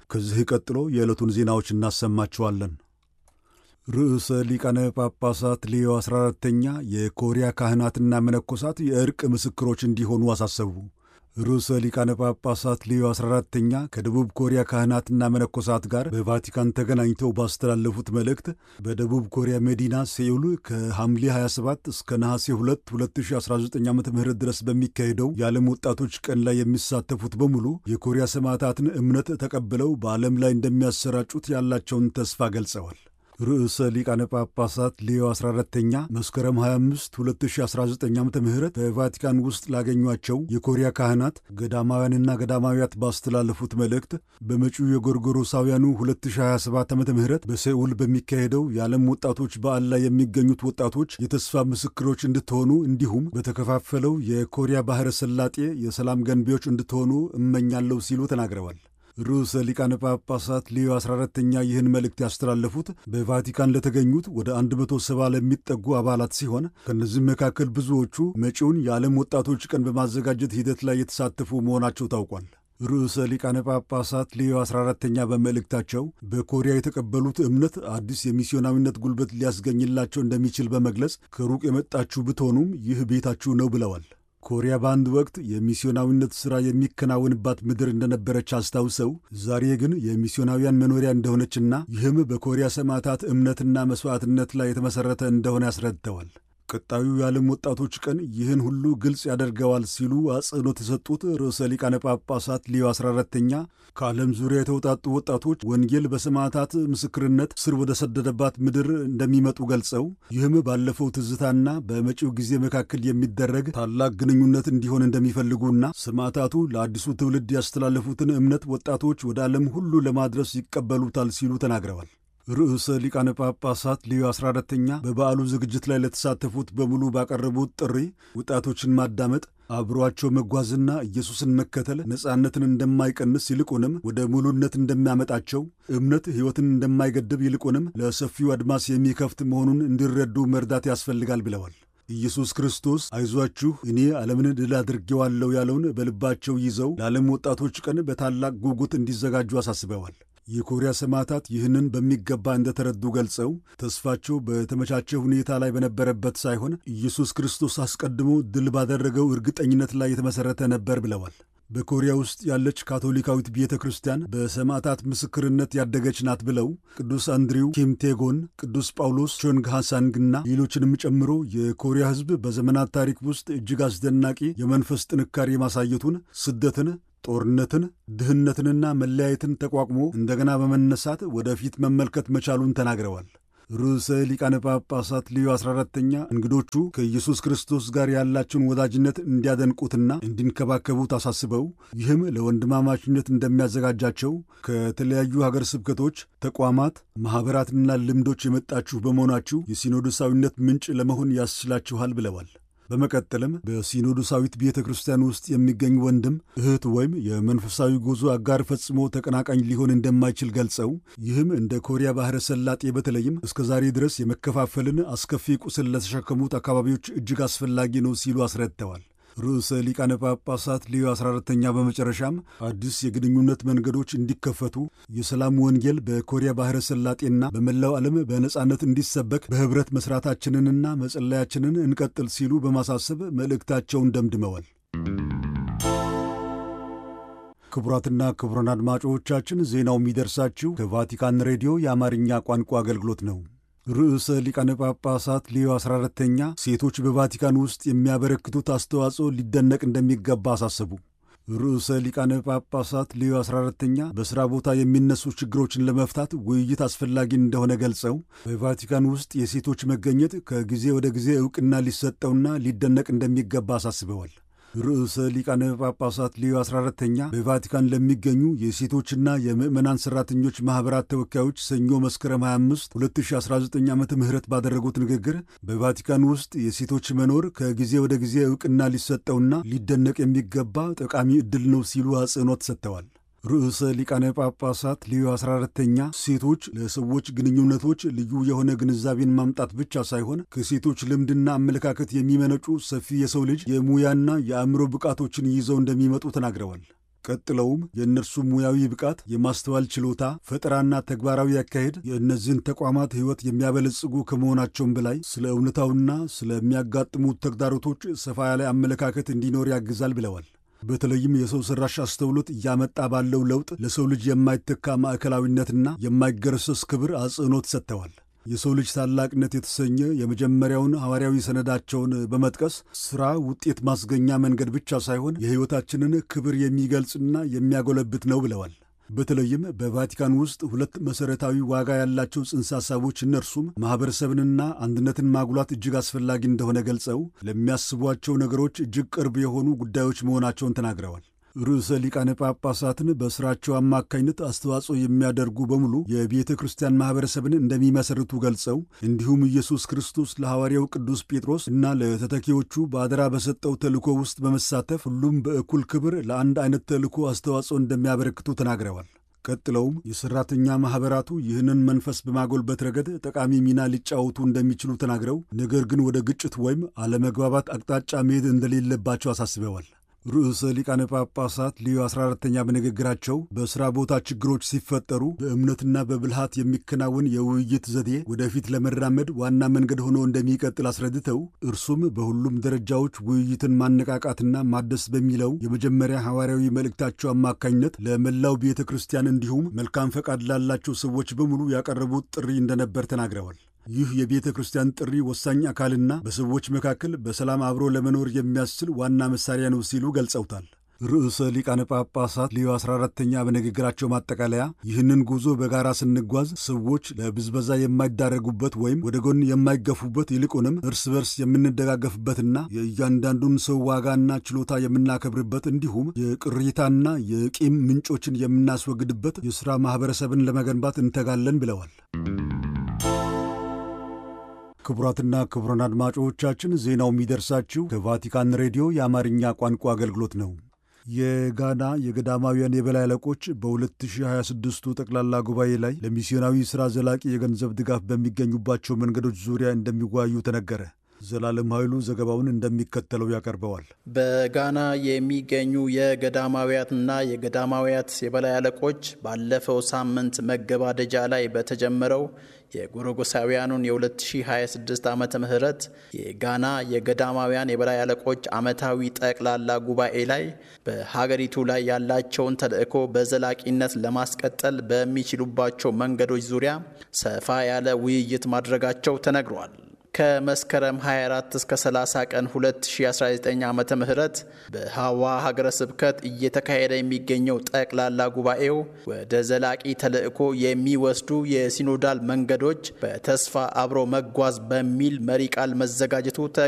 ከዚህ ቀጥሎ የዕለቱን ዜናዎች እናሰማችኋለን። ርዕሰ ሊቃነ ጳጳሳት ሌዮ 14ተኛ የኮሪያ ካህናትና መነኮሳት የእርቅ ምስክሮች እንዲሆኑ አሳሰቡ። ርዕሰ ሊቃነ ጳጳሳት ሌዮ 14ተኛ ከደቡብ ኮሪያ ካህናትና መነኮሳት ጋር በቫቲካን ተገናኝተው ባስተላለፉት መልእክት በደቡብ ኮሪያ መዲና ሴኡል ከሐምሌ 27 እስከ ነሐሴ 2 2019 ዓ ም ድረስ በሚካሄደው የዓለም ወጣቶች ቀን ላይ የሚሳተፉት በሙሉ የኮሪያ ሰማዕታትን እምነት ተቀብለው በዓለም ላይ እንደሚያሰራጩት ያላቸውን ተስፋ ገልጸዋል። ርዕሰ ሊቃነ ጳጳሳት ሌዮ 14ተኛ መስከረም 25 2019 ዓ ም በቫቲካን ውስጥ ላገኟቸው የኮሪያ ካህናት ገዳማውያንና ገዳማውያት ባስተላለፉት መልእክት በመጪው የጎርጎሮሳውያኑ 2027 ዓ ም በሴኡል በሚካሄደው የዓለም ወጣቶች በዓል ላይ የሚገኙት ወጣቶች የተስፋ ምስክሮች እንድትሆኑ እንዲሁም በተከፋፈለው የኮሪያ ባሕረ ሰላጤ የሰላም ገንቢዎች እንድትሆኑ እመኛለሁ ሲሉ ተናግረዋል። ርዕሰ ሊቃነ ጳጳሳት ሌዮ 14ተኛ ይህን መልእክት ያስተላለፉት በቫቲካን ለተገኙት ወደ 170 ለሚጠጉ አባላት ሲሆን ከእነዚህም መካከል ብዙዎቹ መጪውን የዓለም ወጣቶች ቀን በማዘጋጀት ሂደት ላይ የተሳተፉ መሆናቸው ታውቋል። ርዕሰ ሊቃነ ጳጳሳት ሌዮ 14ተኛ በመልእክታቸው በኮሪያ የተቀበሉት እምነት አዲስ የሚስዮናዊነት ጉልበት ሊያስገኝላቸው እንደሚችል በመግለጽ ከሩቅ የመጣችሁ ብትሆኑም ይህ ቤታችሁ ነው ብለዋል። ኮሪያ በአንድ ወቅት የሚስዮናዊነት ሥራ የሚከናወንባት ምድር እንደነበረች አስታውሰው ዛሬ ግን የሚስዮናውያን መኖሪያ እንደሆነችና ይህም በኮሪያ ሰማዕታት እምነትና መሥዋዕትነት ላይ የተመሠረተ እንደሆነ ያስረድተዋል። ቀጣዩ የዓለም ወጣቶች ቀን ይህን ሁሉ ግልጽ ያደርገዋል ሲሉ አጽንኦት የሰጡት ርዕሰ ሊቃነ ጳጳሳት ሌዮ 14ተኛ ከዓለም ዙሪያ የተውጣጡ ወጣቶች ወንጌል በሰማዕታት ምስክርነት ስር ወደ ሰደደባት ምድር እንደሚመጡ ገልጸው ይህም ባለፈው ትዝታና በመጪው ጊዜ መካከል የሚደረግ ታላቅ ግንኙነት እንዲሆን እንደሚፈልጉና ሰማዕታቱ ለአዲሱ ትውልድ ያስተላለፉትን እምነት ወጣቶች ወደ ዓለም ሁሉ ለማድረስ ይቀበሉታል ሲሉ ተናግረዋል። ርዕሰ ሊቃነ ጳጳሳት ሌዮ 14ተኛ በበዓሉ ዝግጅት ላይ ለተሳተፉት በሙሉ ባቀረቡት ጥሪ ወጣቶችን ማዳመጥ፣ አብሯቸው መጓዝና ኢየሱስን መከተል ነጻነትን እንደማይቀንስ ይልቁንም ወደ ሙሉነት እንደሚያመጣቸው፣ እምነት ሕይወትን እንደማይገድብ ይልቁንም ለሰፊው አድማስ የሚከፍት መሆኑን እንዲረዱ መርዳት ያስፈልጋል ብለዋል። ኢየሱስ ክርስቶስ አይዟችሁ እኔ ዓለምን ድል አድርጌዋለሁ ያለውን በልባቸው ይዘው ለዓለም ወጣቶች ቀን በታላቅ ጉጉት እንዲዘጋጁ አሳስበዋል። የኮሪያ ሰማዕታት ይህንን በሚገባ እንደተረዱ ገልጸው ተስፋቸው በተመቻቸ ሁኔታ ላይ በነበረበት ሳይሆን ኢየሱስ ክርስቶስ አስቀድሞ ድል ባደረገው እርግጠኝነት ላይ የተመሠረተ ነበር ብለዋል። በኮሪያ ውስጥ ያለች ካቶሊካዊት ቤተ ክርስቲያን በሰማዕታት ምስክርነት ያደገች ናት ብለው ቅዱስ አንድሪው ኪምቴጎን፣ ቅዱስ ጳውሎስ ቾንግሃሳንግና ሌሎችንም ጨምሮ የኮሪያ ሕዝብ በዘመናት ታሪክ ውስጥ እጅግ አስደናቂ የመንፈስ ጥንካሬ ማሳየቱን ስደትን ጦርነትን፣ ድህነትንና መለያየትን ተቋቁሞ እንደገና በመነሳት ወደፊት መመልከት መቻሉን ተናግረዋል። ርዕሰ ሊቃነ ጳጳሳት ሌዮ 14ተኛ እንግዶቹ ከኢየሱስ ክርስቶስ ጋር ያላቸውን ወዳጅነት እንዲያደንቁትና እንዲንከባከቡት አሳስበው ይህም ለወንድማማችነት እንደሚያዘጋጃቸው ከተለያዩ ሀገር ስብከቶች፣ ተቋማት፣ ማኅበራትና ልምዶች የመጣችሁ በመሆናችሁ የሲኖዶሳዊነት ምንጭ ለመሆን ያስችላችኋል ብለዋል። በመቀጠልም በሲኖዶሳዊት ቤተ ክርስቲያን ውስጥ የሚገኝ ወንድም እህት ወይም የመንፈሳዊ ጉዞ አጋር ፈጽሞ ተቀናቃኝ ሊሆን እንደማይችል ገልጸው ይህም እንደ ኮሪያ ባሕረ ሰላጤ በተለይም እስከ ዛሬ ድረስ የመከፋፈልን አስከፊ ቁስል ለተሸከሙት አካባቢዎች እጅግ አስፈላጊ ነው ሲሉ አስረድተዋል። ርዕሰ ሊቃነ ጳጳሳት ሌዮ 14ተኛ በመጨረሻም አዲስ የግንኙነት መንገዶች እንዲከፈቱ የሰላም ወንጌል በኮሪያ ባሕረ ሰላጤና በመላው ዓለም በነጻነት እንዲሰበክ በኅብረት መሥራታችንንና መጸለያችንን እንቀጥል ሲሉ በማሳሰብ መልእክታቸውን ደምድመዋል። ክቡራትና ክቡራን አድማጮቻችን ዜናው የሚደርሳችሁ ከቫቲካን ሬዲዮ የአማርኛ ቋንቋ አገልግሎት ነው። ርዕሰ ሊቃነ ጳጳሳት ሌዮ 14ተኛ ሴቶች በቫቲካን ውስጥ የሚያበረክቱት አስተዋጽኦ ሊደነቅ እንደሚገባ አሳሰቡ። ርዕሰ ሊቃነ ጳጳሳት ሌዮ 14ተኛ በሥራ ቦታ የሚነሱ ችግሮችን ለመፍታት ውይይት አስፈላጊ እንደሆነ ገልጸው በቫቲካን ውስጥ የሴቶች መገኘት ከጊዜ ወደ ጊዜ ዕውቅና ሊሰጠውና ሊደነቅ እንደሚገባ አሳስበዋል። ርዕሰ ሊቃነ ጳጳሳት ሌዮ 14ተኛ በቫቲካን ለሚገኙ የሴቶችና የምዕመናን ሠራተኞች ማኅበራት ተወካዮች ሰኞ መስከረም 25 2019 ዓ ም ባደረጉት ንግግር በቫቲካን ውስጥ የሴቶች መኖር ከጊዜ ወደ ጊዜ ዕውቅና ሊሰጠውና ሊደነቅ የሚገባ ጠቃሚ ዕድል ነው ሲሉ አጽንኦት ሰጥተዋል። ርዕሰ ሊቃነ ጳጳሳት ሌዮ 14ተኛ ሴቶች ለሰዎች ግንኙነቶች ልዩ የሆነ ግንዛቤን ማምጣት ብቻ ሳይሆን ከሴቶች ልምድና አመለካከት የሚመነጩ ሰፊ የሰው ልጅ የሙያና የአእምሮ ብቃቶችን ይዘው እንደሚመጡ ተናግረዋል። ቀጥለውም የእነርሱ ሙያዊ ብቃት፣ የማስተዋል ችሎታ፣ ፈጠራና ተግባራዊ አካሄድ የእነዚህን ተቋማት ሕይወት የሚያበለጽጉ ከመሆናቸውም በላይ ስለ እውነታውና ስለሚያጋጥሙት ተግዳሮቶች ሰፋ ያለ አመለካከት እንዲኖር ያግዛል ብለዋል። በተለይም የሰው ሠራሽ አስተውሎት እያመጣ ባለው ለውጥ ለሰው ልጅ የማይተካ ማዕከላዊነትና የማይገረሰስ ክብር አጽንዖት ሰጥተዋል። የሰው ልጅ ታላቅነት የተሰኘ የመጀመሪያውን ሐዋርያዊ ሰነዳቸውን በመጥቀስ ሥራ ውጤት ማስገኛ መንገድ ብቻ ሳይሆን የሕይወታችንን ክብር የሚገልጽና የሚያጎለብት ነው ብለዋል። በተለይም በቫቲካን ውስጥ ሁለት መሠረታዊ ዋጋ ያላቸው ጽንሰ ሐሳቦች እነርሱም ማኅበረሰብንና አንድነትን ማጉላት እጅግ አስፈላጊ እንደሆነ ገልጸው ለሚያስቧቸው ነገሮች እጅግ ቅርብ የሆኑ ጉዳዮች መሆናቸውን ተናግረዋል። ርዕሰ ሊቃነ ጳጳሳትን በሥራቸው አማካኝነት አስተዋጽኦ የሚያደርጉ በሙሉ የቤተ ክርስቲያን ማኅበረሰብን እንደሚመሰርቱ ገልጸው እንዲሁም ኢየሱስ ክርስቶስ ለሐዋርያው ቅዱስ ጴጥሮስ እና ለተተኪዎቹ በአደራ በሰጠው ተልእኮ ውስጥ በመሳተፍ ሁሉም በእኩል ክብር ለአንድ አይነት ተልእኮ አስተዋጽኦ እንደሚያበረክቱ ተናግረዋል። ቀጥለውም የሠራተኛ ማኅበራቱ ይህንን መንፈስ በማጎልበት ረገድ ጠቃሚ ሚና ሊጫወቱ እንደሚችሉ ተናግረው ነገር ግን ወደ ግጭት ወይም አለመግባባት አቅጣጫ መሄድ እንደሌለባቸው አሳስበዋል። ርዕሰ ሊቃነ ጳጳሳት ሊዮ 14ተኛ በንግግራቸው በሥራ ቦታ ችግሮች ሲፈጠሩ በእምነትና በብልሃት የሚከናወን የውይይት ዘዴ ወደፊት ለመራመድ ዋና መንገድ ሆኖ እንደሚቀጥል አስረድተው እርሱም በሁሉም ደረጃዎች ውይይትን ማነቃቃትና ማደስ በሚለው የመጀመሪያ ሐዋርያዊ መልእክታቸው አማካኝነት ለመላው ቤተ ክርስቲያን እንዲሁም መልካም ፈቃድ ላላቸው ሰዎች በሙሉ ያቀረቡት ጥሪ እንደነበር ተናግረዋል። ይህ የቤተ ክርስቲያን ጥሪ ወሳኝ አካልና በሰዎች መካከል በሰላም አብሮ ለመኖር የሚያስችል ዋና መሳሪያ ነው ሲሉ ገልጸውታል። ርዕሰ ሊቃነ ጳጳሳት ሌዮ 14ተኛ በንግግራቸው ማጠቃለያ ይህንን ጉዞ በጋራ ስንጓዝ ሰዎች ለብዝበዛ የማይዳረጉበት ወይም ወደ ጎን የማይገፉበት ይልቁንም እርስ በርስ የምንደጋገፍበትና የእያንዳንዱን ሰው ዋጋና ችሎታ የምናከብርበት እንዲሁም የቅሬታና የቂም ምንጮችን የምናስወግድበት የሥራ ማኅበረሰብን ለመገንባት እንተጋለን ብለዋል። ክቡራትና ክቡራን አድማጮቻችን ዜናው የሚደርሳችሁ ከቫቲካን ሬዲዮ የአማርኛ ቋንቋ አገልግሎት ነው። የጋና የገዳማውያን የበላይ አለቆች በ2026ቱ ጠቅላላ ጉባኤ ላይ ለሚስዮናዊ ሥራ ዘላቂ የገንዘብ ድጋፍ በሚገኙባቸው መንገዶች ዙሪያ እንደሚወያዩ ተነገረ። ዘላለም ኃይሉ ዘገባውን እንደሚከተለው ያቀርበዋል። በጋና የሚገኙ የገዳማውያትና የገዳማውያት የበላይ አለቆች ባለፈው ሳምንት መገባደጃ ላይ በተጀመረው የጎረጎሳውያኑን የ2026 ዓመተ ምህረት የጋና የገዳማውያን የበላይ አለቆች ዓመታዊ ጠቅላላ ጉባኤ ላይ በሀገሪቱ ላይ ያላቸውን ተልዕኮ በዘላቂነት ለማስቀጠል በሚችሉባቸው መንገዶች ዙሪያ ሰፋ ያለ ውይይት ማድረጋቸው ተነግሯል። ከመስከረም 24 እስከ 30 ቀን 2019 ዓ ም በሐዋ ሀገረ ስብከት እየተካሄደ የሚገኘው ጠቅላላ ጉባኤው ወደ ዘላቂ ተልዕኮ የሚወስዱ የሲኖዳል መንገዶች በተስፋ አብሮ መጓዝ በሚል መሪ ቃል መዘጋጀቱ